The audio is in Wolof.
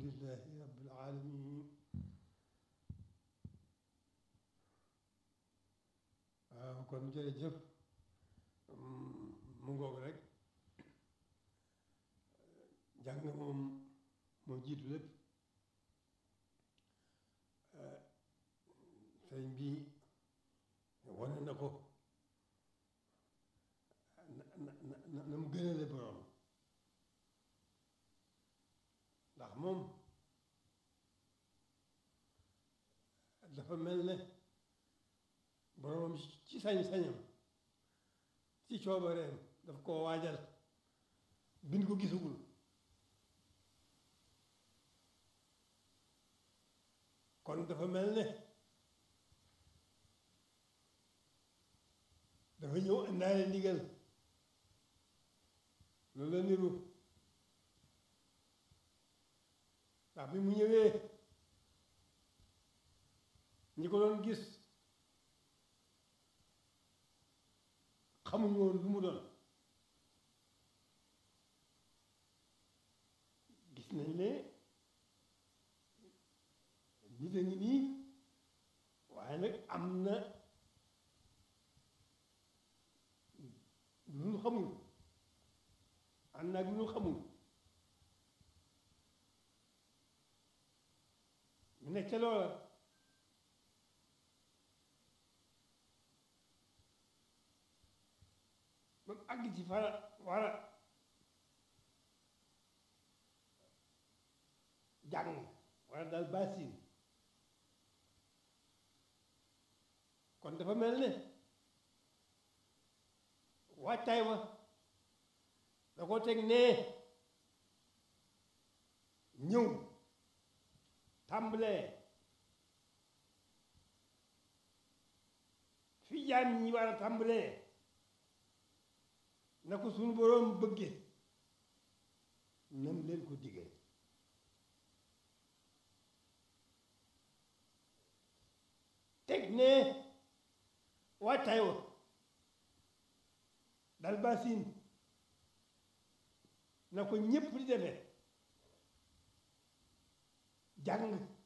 alhamdulillahi rabbil alamin waaw kon jërëjëf mu ngoog rek jàng moom moo jiitu lépp sëriñ bi wane na ko na na na na mu gënale borom ndax moom dafa mel ne boromam ci sañ-sañam ci coobareem daf koo waajal bind ko gisagul kon dafa mel ne dafa ñëw indaale ndigal loolu la niru ndax bi mu ñëwee ñi ko doon gis xamuñu woon lu mu doon gis nañ ne nit a ngi nii waaye nag am na lu ñu xamul ànd naag lu ñu xamul mu nekk ca loola ba mu àgg ci fara war a jàng wala daal baasin kon dafa mel ne waajtaay wa da ko teg nee ñëw tàmbalee fi jaam ñi war a tàmbalee na ko suñu boroom bëgge nam leen ko diggee teg ne waajtaay wa dal basin na ko ñépp di defee jàng